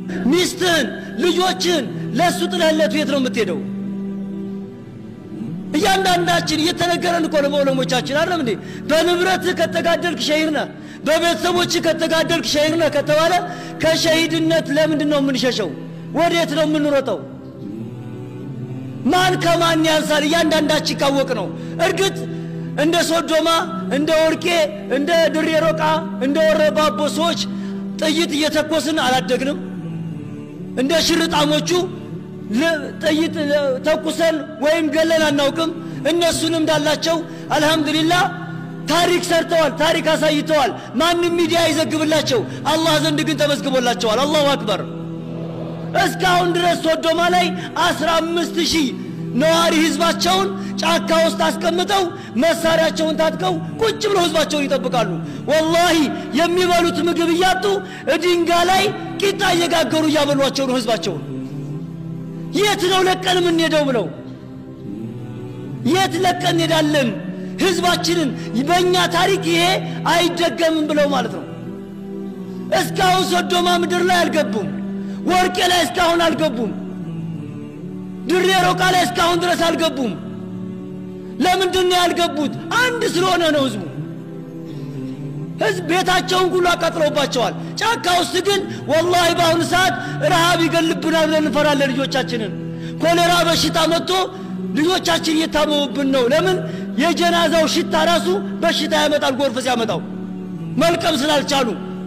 ሚስትህን ልጆችን ለእሱ ጥለህለት ቤት ነው የምትሄደው እያንዳንዳችን እየተነገረን እኮ ነው በዑለሞቻችን አይደለም እንዴ በንብረትህ ከተጋደልክ ሸሂድ ነህ በቤተሰቦችህ ከተጋደልክ ሸሂድ ነህ ከተባለ ከሸሂድነት ለምንድን ነው የምንሸሸው ወዴት ነው የምንሮጠው ማን ከማን ያንሳል እያንዳንዳችን ካወቅ ነው እርግጥ እንደ ሶዶማ እንደ ወርቄ እንደ ድሬ ሮቃ እንደ ወረባቦ ሰዎች ጥይት እየተኮስን አላደግንም እንደ ሽርጣሞቹ ጥይት ተኩሰን ወይም ገለን አናውቅም እነሱንም እንዳላቸው አልহামዱሊላህ ታሪክ ሰርተዋል ታሪክ አሳይተዋል ማንም ሚዲያ ይዘግብላቸው አላህ ዘንድ ግን ተመዝግቦላቸዋል አላሁ አክበር እስካሁን ድረስ ሶዶማ ላይ አስራ አምስት ሺህ ነዋሪ ህዝባቸውን ጫካ ውስጥ አስቀምጠው መሳሪያቸውን ታጥቀው ቁጭ ብለው ህዝባቸውን ይጠብቃሉ ወላሂ የሚበሉት ምግብ እያጡ ድንጋ ላይ ቂጣ እየጋገሩ እያበሏቸው ነው ህዝባቸውን የት ነው ለቀን የምንሄደው ብለው የት ለቀን እንሄዳለን ህዝባችንን በእኛ ታሪክ ይሄ አይደገምም ብለው ማለት ነው እስካሁን ሶዶማ ምድር ላይ አልገቡም ወርቄ ላይ እስካሁን አልገቡም ድሬ ሮቃ ላይ እስካሁን ድረስ አልገቡም ለምንድን ነው ያልገቡት አንድ ስለሆነ ነው ህዝቡ ህዝብ ቤታቸውን ሁሉ አቃጥለውባቸዋል ጫካ ውስጥ ግን ወላሂ በአሁኑ ሰዓት ረሃብ ይገልብናል ብለን እንፈራለን ልጆቻችንን ኮሌራ በሽታ መጥቶ ልጆቻችን እየታመሙብን ነው ለምን የጀናዛው ሽታ ራሱ በሽታ ያመጣል ጎርፍ ሲያመጣው መልቀም ስላልቻሉ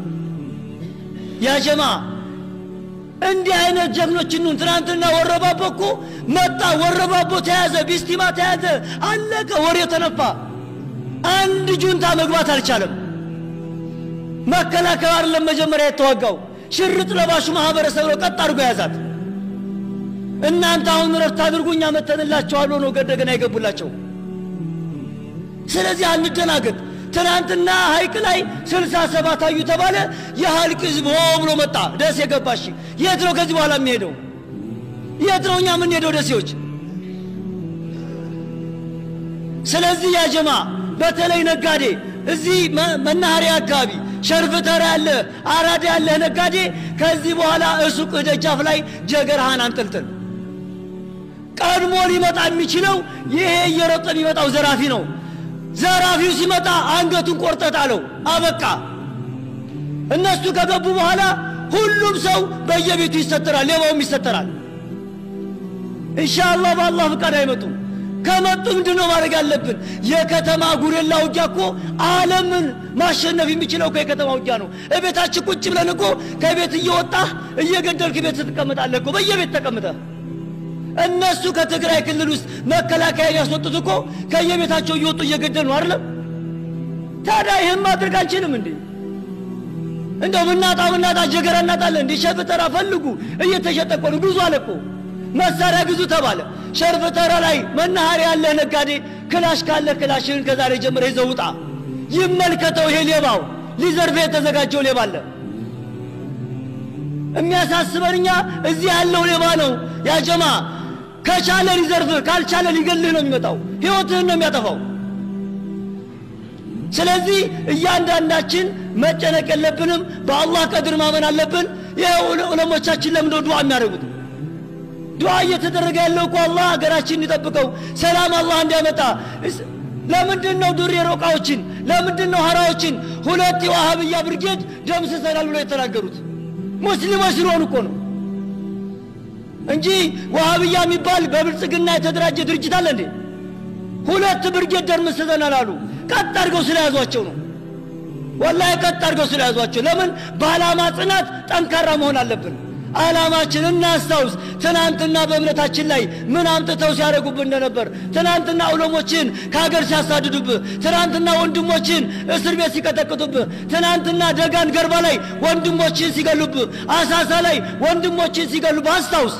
ያ ጀማ እንዲህ አይነት ጀግኖች ኑን ትናንትና ወረባቦ እኮ መጣ ወረባቦ ተያዘ ቢስቲማ ተያዘ አለቀ ወሬው ተነፋ አንድ ጁንታ መግባት አልቻለም መከላከያ አይደለም መጀመሪያ የተዋጋው ሽርጥ ለባሹ ማህበረሰብ ነው ቀጥ አድርጎ ያዛት እናንተ አሁን ረፍት አድርጉ እኛ መተንላቸዋል ነው ገደገና የገቡላቸው ስለዚህ አንደናገጥ ትናንትና ሀይቅ ላይ ስልሳ ሰባት አዩ ተባለ የሀልቅ ህዝብ ሆ ብሎ መጣ ደስ የገባሽ የት ነው ከዚህ በኋላ የሚሄደው የት ነው እኛ የምንሄደው ደሴዎች ስለዚህ ያጀማ በተለይ ነጋዴ እዚህ መናኸሪያ አካባቢ ሸርፍ ተራ ያለ አራዳ ያለ ነጋዴ ከዚህ በኋላ እሱቅ ደጃፍ ላይ ጀገርሃን አንጠልጥል ቀድሞ ሊመጣ የሚችለው ይሄ እየሮጠ የሚመጣው ዘራፊ ነው ዘራፊው ሲመጣ አንገቱን ቆርጠት አለው አበቃ እነሱ ከገቡ በኋላ ሁሉም ሰው በየቤቱ ይሰተራል ሌባውም ይሰተራል ኢንሻአላህ በአላህ ፍቃድ አይመጡም ከመጡ ምንድን ነው ማድረግ ያለብን የከተማ ጉሬላ ውጊያ እኮ አለምን ማሸነፍ የሚችለው እኮ የከተማ ውጊያ ነው እቤታችን ቁጭ ብለን እኮ ከቤት እየወጣህ እየገደልክ ቤት ስትቀምጣለህ እኮ በየቤት ተቀምጠህ እነሱ ከትግራይ ክልል ውስጥ መከላከያ ያስወጡት እኮ ከየቤታቸው እየወጡ እየገደሉ ነው አይደለም ታዲያ ይህን ማድረግ አንችልም እንዴ እንደው ምናጣ ምናጣ ጀገራ እናጣለን እንዴ ሸርፍ ተራ ፈልጉ እየተሸጠ እኮ ነው ግዙ አለ እኮ መሳሪያ ግዙ ተባለ ሸርፍ ተራ ላይ መናኸሪያ ያለ ነጋዴ ክላሽ ካለ ክላሽን ከዛሬ ጀምረ ይዘው ውጣ ይመልከተው ይሄ ሌባው ሊዘርፍ የተዘጋጀው ሌባ አለ የሚያሳስበን እኛ እዚህ ያለው ሌባ ነው ያጀማ ከቻለ ሊዘርፍህ ካልቻለ ሊገልህ ነው የሚመጣው ህይወትህን ነው የሚያጠፋው ስለዚህ እያንዳንዳችን መጨነቅ የለብንም በአላህ ቀድር ማመን አለብን ይህ ዑለሞቻችን ለምንደ ዱዓ የሚያደርጉት ዱዓ እየተደረገ ያለው እኮ አላህ ሀገራችን እንዲጠብቀው ሰላም አላህ እንዲያመጣ ለምንድን ነው ዱር የሮቃዎችን ለምንድን ነው ሀራዎችን ሁለት የዋሃብያ ብርጌድ ደምስሰናል ብሎ የተናገሩት ሙስሊሞች ስለሆኑ እኮ ነው እንጂ ዋሃብያ የሚባል በብልጽግና የተደራጀ ድርጅት አለ እንዴ ሁለት ብርጌድ ደርምስሰናል አሉ ቀጥ አድርገው ስለያዟቸው ነው ወላሂ ቀጥ አድርገው ስለያዟቸው ለምን በዓላማ ጽናት ጠንካራ መሆን አለብን ዓላማችን እናስታውስ ትናንትና በእምነታችን ላይ ምን አምጥተው ሲያደርጉብህ እንደነበር ትናንትና ዑለሞችን ከሀገር ሲያሳድዱብህ ትናንትና ወንድሞችን እስር ቤት ሲቀጠቅጡብህ ትናንትና ደጋን ገርባ ላይ ወንድሞችን ሲገሉብህ አሳሳ ላይ ወንድሞችን ሲገሉብህ አስታውስ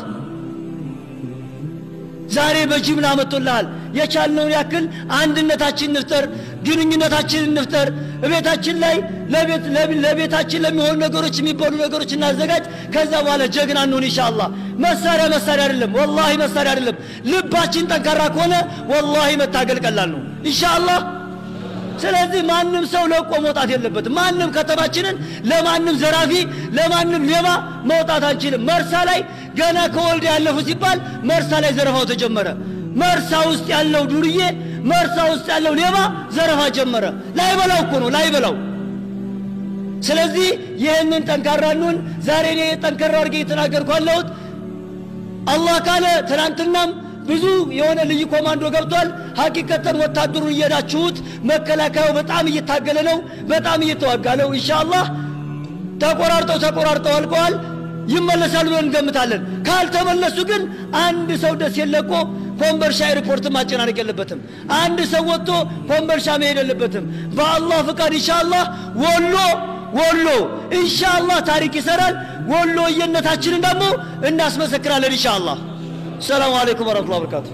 ዛሬ በጅምላ መጥቶልሃል የቻልነውን ያክል አንድነታችን እንፍጠር ግንኙነታችን እንፍጠር እቤታችን ላይ ለቤታችን ለሚሆኑ ነገሮች የሚበሉ ነገሮች እናዘጋጅ ከዛ በኋላ ጀግና እንሆን ኢንሻአላህ መሳሪያ መሳሪያ አይደለም ወላሂ መሳሪያ አይደለም ልባችን ጠንካራ ከሆነ ወላሂ መታገል ቀላል ነው ኢንሻአላህ ስለዚህ ማንም ሰው ለቆ መውጣት የለበትም። ማንም ከተማችንን ለማንም ዘራፊ፣ ለማንም ሌባ መውጣት አንችልም። መርሳ ላይ ገና ከወልድ ያለፉ ሲባል መርሳ ላይ ዘረፋው ተጀመረ። መርሳ ውስጥ ያለው ዱርዬ፣ መርሳ ውስጥ ያለው ሌባ ዘረፋ ጀመረ። ላይበላው እኮ ነው ላይበላው። ስለዚህ ይህንን ጠንካራ እንሁን። ዛሬ እኔ ጠንካራ አድርጌ የተናገርኩ ያለሁት አላህ ካለ ትናንትናም ብዙ የሆነ ልዩ ኮማንዶ ገብቷል። ሀቂቀተን ወታደሩን እየሄዳችሁት መከላከያው በጣም እየታገለ ነው፣ በጣም እየተዋጋ ነው። ኢንሻአላህ ተቆራርጠው ተቆራርጠው አልቀዋል። ይመለሳሉ ብለን እንገምታለን። ካልተመለሱ ግን አንድ ሰው ደስ የለቆ ኮምበርሻ ኤርፖርት ማጨናነቅ የለበትም። አንድ ሰው ወጥቶ ኮምበርሻ መሄድ የለበትም። በአላህ ፍቃድ ኢንሻአላህ ወሎ ወሎ ኢንሻአላህ ታሪክ ይሰራል። ወሎየነታችንን ደግሞ እናስመሰክራለን ኢንሻአላህ። ሰላሙ አለይኩም ወረህመቱላሂ ወበረካቱ።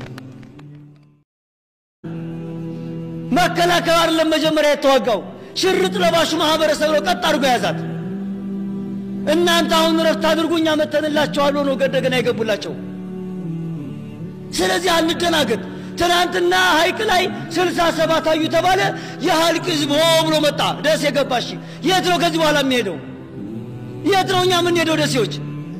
መከላከያ አይደለም መጀመሪያ የተዋጋው ሽርጥ ለባሹ ማህበረሰብ ነው ቀጥ አድርጎ ያዛት። እናንተ አሁን ረፍት አድርጉ እኛ መተንላቸዋል ነው እንደገና የገቡላቸው። ስለዚህ አንደናገጥ። ትናንትና ሀይቅ ላይ ስልሳ ሰባት አዩ ተባለ። የሀልቅ ህዝብ ሆ ብሎ መጣ። ደሴ ገባሽ። የት ነው ከዚህ በኋላ የሚሄደው? የት ነው እኛ የምንሄደው ደሴዎች?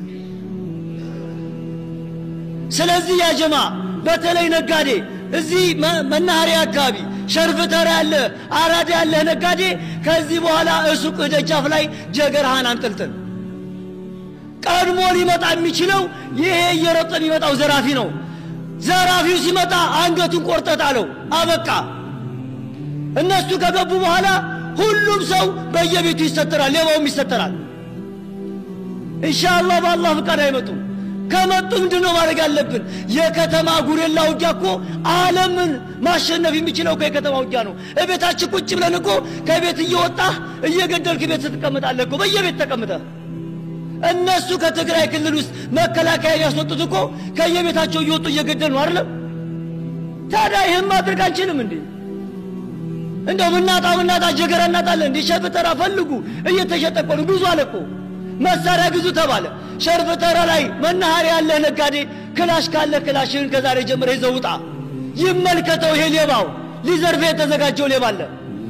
ስለዚህ ያጀማ በተለይ ነጋዴ እዚህ መናኸሪያ አካባቢ ሸርፍተራ ያለ አራዳ ያለ ነጋዴ ከዚህ በኋላ እሱቅ ደጃፍ ላይ ጀገርሃን አንጠልጥል። ቀድሞ ሊመጣ የሚችለው ይሄ እየሮጠ የሚመጣው ዘራፊ ነው። ዘራፊው ሲመጣ አንገቱን ቆርጠት አለው። አበቃ። እነሱ ከገቡ በኋላ ሁሉም ሰው በየቤቱ ይሰተራል፣ ሌባውም ይሰተራል። ኢንሻአላህ በአላህ ፍቃድ አይመጡም። ከመጡ ምንድን ነው ማድረግ ያለብን? የከተማ ጉሬላ ውጊያ እኮ ዓለምን ማሸነፍ የሚችለው እኮ የከተማ ውጊያ ነው። እቤታችን ቁጭ ብለን እኮ ከቤት እየወጣህ እየገደልክ ቤት ስትቀምጣለህ እኮ በየቤት ተቀምጠህ። እነሱ ከትግራይ ክልል ውስጥ መከላከያ ያስወጡት እኮ ከየቤታቸው እየወጡ እየገደሉ ነው አይደለም? ታዲያ ይህም ማድረግ አንችልም እንዴ? እንደው ምናጣ ምናጣ ጀገራ እናጣለን እንዴ? ሸፍተራ ፈልጉ እየተሸጠ እኮ ነው። ግዙ አለ እኮ መሳሪያ ግዙ ተባለ። ሸርፍ ተራ ላይ መናኸሪያ ያለህ ነጋዴ ክላሽ ካለ ክላሽህን ከዛሬ ጀምረህ ይዘህ ውጣ። ይመልከተው ይሄ ሌባው ሊዘርፍ የተዘጋጀው ሌባ አለ።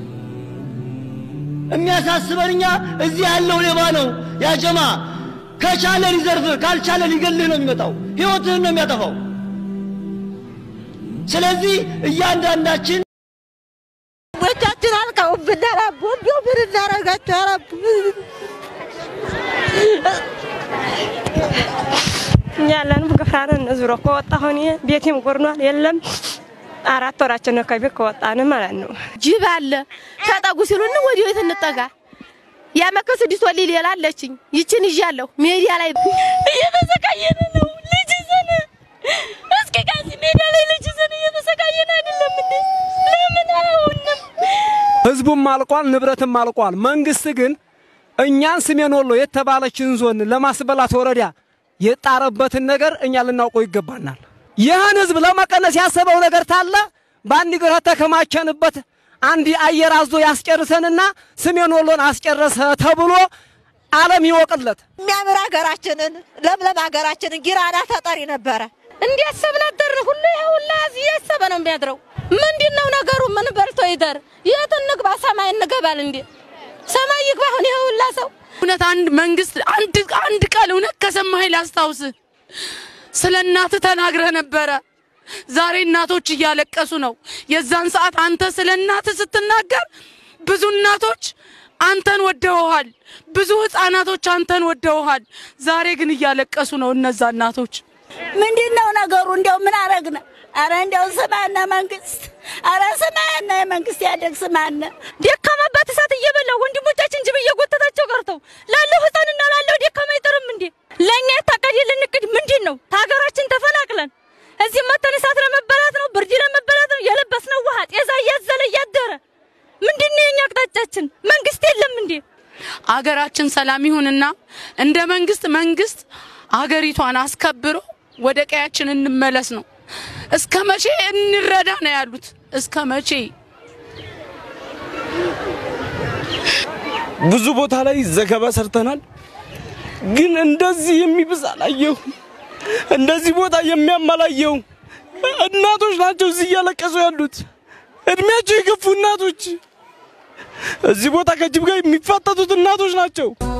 የሚያሳስበን እኛ እዚህ ያለው ሌባ ነው። ያጀማ ከቻለ ሊዘርፍ ካልቻለ ሊገልህ ነው የሚመጣው። ህይወትህን ነው የሚያጠፋው። ስለዚህ እያንዳንዳችን ቦቻችን አልቀውብን ረቡ እንዲሁ ምን እናረጋቸው ረቡ እኛ ያለንም ገፍራን ዙሮ ከወጣሁ እኔ ቤቴም ጎርኗል። የለም አራት ወራችን ነው ከቤት ከወጣን ማለት ነው። ጅብ አለ ተጠጉ ሲሉን ወዲ ቤት እንጠጋ ያመከ ስድስት ወሊ ሌላ አለችኝ ይችን ይዣለሁ ሜዲያ ላይ እየተሰቃየን ነው። ልጅ ይዘን እስኪ ከዚህ ሜዳ ላይ ልጅ ይዘን እየተሰቃየን አይደለም እንዴ? ለምን አሁንም ህዝቡም አልቋል፣ ንብረትም አልቋል። መንግስት ግን እኛን ሰሜን ወሎ የተባለችን ዞን ለማስበላት ወረዳ የጣረበትን ነገር እኛ ልናውቀው ይገባናል። ይህን ህዝብ ለመቀነስ ያሰበው ነገር ታለ በአንድ ግራ ተከማቸንበት አንድ አየር አዞ ያስጨርሰንና ሰሜን ወሎን አስጨረሰ ተብሎ ዓለም ይወቅለት። የሚያምር ሀገራችንን ለምለም ሀገራችንን ጊራና ተጠሪ ነበረ እንዲያሰብን አደርን። ሁሉ ይሄ ሁላ እዚህ እያሰበ ነው የሚያድረው። ምንድን ነው ነገሩ? ምን በልቶ ይደር? የት እንግባ? ሰማይ እንገባል እንዴ? ሰማይ ይግባ። አሁን ይሄ ሁላ ሰው እውነት አንድ መንግስት አንድ አንድ ቃል እውነት ከሰማኸኝ ላስታውስህ። ስለ እናትህ ተናግረህ ነበረ። ዛሬ እናቶች እያለቀሱ ነው። የዛን ሰዓት አንተ ስለ እናትህ ስትናገር ብዙ እናቶች አንተን ወደውሃል፣ ብዙ ህፃናቶች አንተን ወደውሃል። ዛሬ ግን እያለቀሱ ነው እነዛ እናቶች። ምንድን ነው ነገሩ? እንዲያው ምን አረግነ? አረ እንዲያው ስማነ መንግስት፣ አረ ስማነ የመንግስት ያደግ ስማነ። ደካማባት እሳት እየበላው ወንድሞቻችን ጅብ እየጎተታቸው ቀርተው ላለው ህፃንና ላለው ደካማ አይጠርም እንዴ? ለእኛ የታቀደልን እቅድ ምንድን ነው? ከሀገራችን ተፈናቅለን እዚህ መተን እሳት ለመበላት ነው፣ ብርድ ለመበላት ነው። የለበስነው ውሃ ጤዛ እያዘለ እያደረ ምንድን ነው የኛ አቅጣጫችን? መንግስት የለም እንዴ? አገራችን ሰላም ይሁንና እንደ መንግስት መንግስት አገሪቷን አስከብሮ ወደ ቀያችን እንመለስ ነው። እስከ መቼ እንረዳ ነው ያሉት? እስከ መቼ? ብዙ ቦታ ላይ ዘገባ ሰርተናል፣ ግን እንደዚህ የሚብስ አላየሁም። እንደዚህ ቦታ የሚያም አላየሁም። እናቶች ናቸው እዚህ እያለቀሱ ያሉት። እድሜያቸው የገፉ እናቶች እዚህ ቦታ ከጅብ ጋር የሚፋጠጡት እናቶች ናቸው።